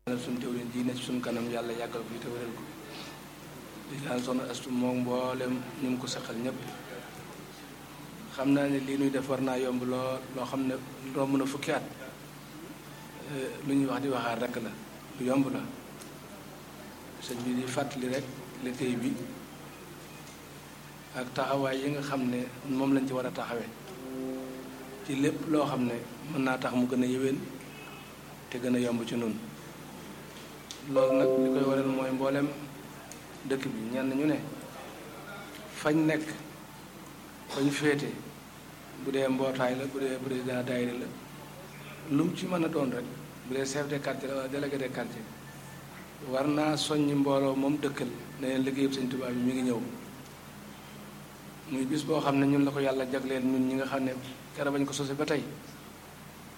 ñaanal suñu jëwriñ ji ne ci suñu kanam yàlla yàggal ko fi te wéral ko di ñaan soxna astu moom mboolem ñu ngi ko saxal ñëpp xam naa ne lii nuy def war naa yomb loo loo xam ne romb na fukki at lu ñuy wax di waxaat rek la lu yomb la sëñ bi di fàttali rek liggéey bi ak taxawaay yi nga xam ne moom lañ ci war a taxawee ci lépp loo xam ne mën naa tax mu gën a yéwén te gën a yomb ci noonu loolu nag li koy waral mooy mboolem dëkk bi ñenn ñu ne fañ nekk fañ féete bu dee mbootaay la bu dee président daayira la lu mu ci mën a doon rek bu dee chef de quartier la wala délégué de quartier war naa soññi mbooloo moom dëkkal ne leen liggéeyub Sëñ Tuubaa bi mi ngi ñëw muy bis boo xam ne ñun la ko yàlla jagleel ñun ñi nga xam ne kera bañ ko sose ba tey